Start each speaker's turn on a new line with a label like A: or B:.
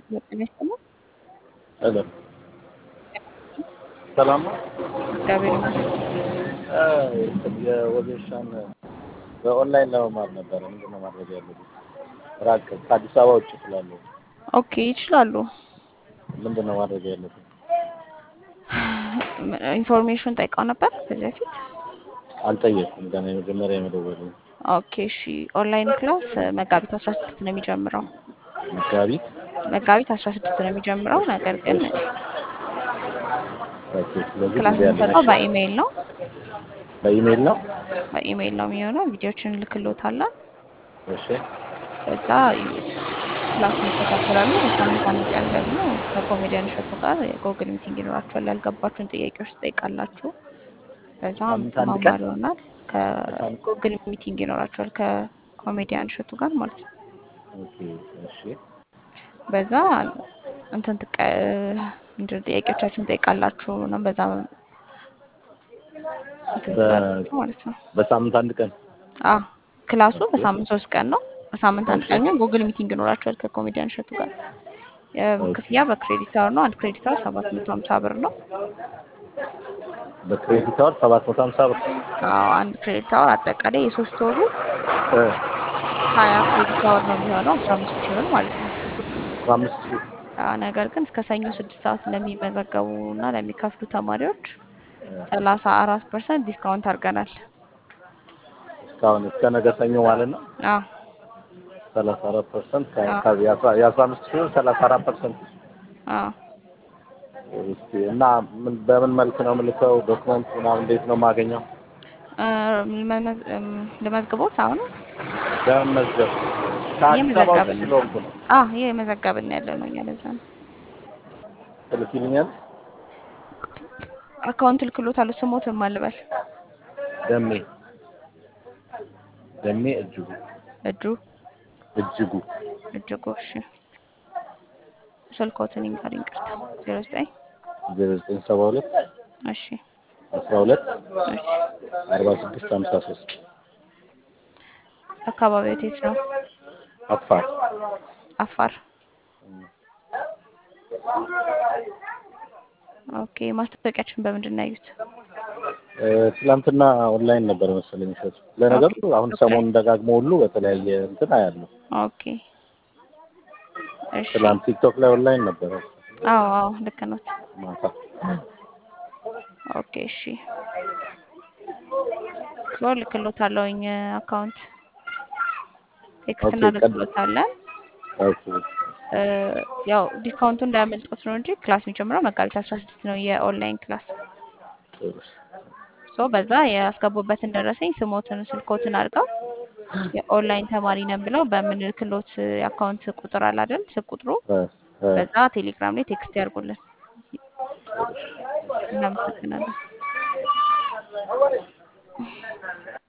A: ጤና ይስጥልኝ።
B: ሄሎ ሰላም ነው።
A: እግዚአብሔር ይመስገን።
B: የወጌሻን በኦንላይን ለመማር ነበረ። ምንድን ነው ማድረግ ያለብኝ? ራቅ ከአዲስ አበባ ውጭ ስላለሁ
A: ኦኬ ይችላሉ።
B: ምንድን ነው ማድረግ ያለብኝ?
A: ኢንፎርሜሽን ጠይቀው ነበር ከዚህ በፊት?
B: አልጠየቅኩም። ገና የመጀመሪያ የመደወል
A: ኦኬ እሺ። ኦንላይን ክላስ መጋቢት አስራ ስድስት ነው የሚጀምረው።
B: መጋቢት
A: መጋቢት አስራ ስድስት ነው የሚጀምረው። ነገር ግን
B: ኦኬ። ስለዚህ
A: ክላስ
B: ጊዜ
A: የምንሰጠው
B: አለኝ።
A: በኢሜይል ነው።
B: በኢሜይል ነው።
A: በኢሜይል ነው የሚሆነው። ቪዲዮችን እንልክሎታለን።
B: እሺ
A: ከዛ ክላስ ይከታተላሉ። በሳምንት አንድ ቀን ደግሞ ከኮሜዲያን እሸቱ ጋር የጎግል ሚቲንግ ይኖራችኋል። ያልገባችሁን ጥያቄዎች ትጠይቃላችሁ። በዛ
B: ሳምንት አንድ ቀን?
A: ማማር ይሆናል። ከጎግል ሚቲንግ ይኖራችኋል ከኮሜዲያን እሸቱ ጋር ማለት ነው።
B: ኦኬ እሺ
A: በዛ እንትን ትቀ ምንድን ነው ጥያቄዎቻችሁን ትጠይቃላችሁ ነው። በዛ እንትን
B: በ-
A: ትላላችሁ ማለት ነው።
B: በሳምንት አንድ ቀን
A: አዎ ክላሱ በሳምንት ሶስት ቀን ነው። በሳምንት አንድ ቀን ግን ጉግል ሚቲንግ ይኖራችኋል ከኮሜዲያን እሸቱ ጋር። ክፍያ በክሬዲት አወር ነው። አንድ ክሬዲት አወር ሰባት መቶ ሀምሳ ብር ነው።
B: በክሬዲት አወር ሰባት መቶ ሀምሳ ብር
A: አዎ አንድ ክሬዲት አወር አጠቃላይ የሶስት ወሩ
B: እ
A: ሀያ ክሬዲት አወር ነው የሚሆነው አስራ አምስት ሺህ ብር ማለት ነው።
B: አስራ አምስት ሺህ
A: አዎ ነገር ግን እስከ ሰኞ ስድስት ሰዓት ለሚመዘገቡ እና ለሚከፍሉ ተማሪዎች ሰላሳ አራት ፐርሰንት ዲስካውንት አድርገናል።
B: እስካሁን እስከ ነገ ሰኞ ማለት ነው።
A: አዎ
B: ሰላሳ አራት ፐርሰንት
A: አዎ።
B: የአስራ አምስት ሺህ ብር ሰላሳ አራት ፐርሰንት
A: አዎ
B: እስቲ እና ምን በምን መልክ ነው የምልከው? ዶክመንት ምናምን እንዴት ነው የማገኘው?
A: እ፣ ልመመዝ- እም፣ ልመዝግቦት አሁን
B: በመመዝገብ ከአዲስ አበባ ውጭ
A: እየመዘገብን ነው።
B: ስለሆንኩ ነው።
A: አዎ ይሄ የመዘገብን ያለ ነው። እኛ ለዛ ነው
B: ትልኪልኛል?
A: አካውንት ልክሎታለሁ። ስሞትም አልበል
B: ደሜ ደሜ እጅጉ
A: እጁ
B: እጅጉ
A: እጅጉ እሺ። ስልኮትን ይንገር ይንቅርታ ዜሮ ዘጠኝ
B: ዜሮ ዘጠኝ ሰባ ሁለት
A: እሺ
B: አስራ ሁለት
A: እሺ።
B: አርባ ስድስት ሀምሳ ሶስት
A: አካባቢው የት ነው?
B: አፋር
A: አፋር። ኦኬ ማስታወቂያችን በምንድን ነው ያዩት?
B: እ፣ ትናንትና ኦንላይን ነበር መሰለኝ እሸቱ። ለነገሩ
A: ኦኬ
B: አሁን
A: ኦኬ
B: ሰሞኑን ደጋግሞ ሁሉ በተለያየ እንትን አያለሁ።
A: ኦኬ እሺ።
B: ትናንት ቲክቶክ ላይ ኦንላይን ነበረ
A: አዎ አዎ ልክ ነው።
B: ማታ።
A: ኦኬ እሺ። ሶ ልክሎታለሁኝ አካውንት ቴክስት
B: ኦኬ ቀድ
A: እናደርግሎታለን።
B: ኦኬ
A: እ፣ ያው ዲስካውንቱ እንዳያመልጦት ነው እንጂ ክላስ የሚጀምረው መጋቢት አስራ ስድስት ነው የኦንላይን ክላስ።
B: ጥሩ።
A: ሶ በዛ ያስገቡበትን ደረሰኝ ስሞትን ስልኮትን አድርገው የኦንላይን ተማሪ ነን ብለው በምንልክሎት የአካውንት ቁጥር አለ አይደል? ስልክ ቁጥሩ
B: እ፣ እ፣
A: በዛ ቴሌግራም ላይ ቴክስት ያድርጉልን። እናመሰግናለን።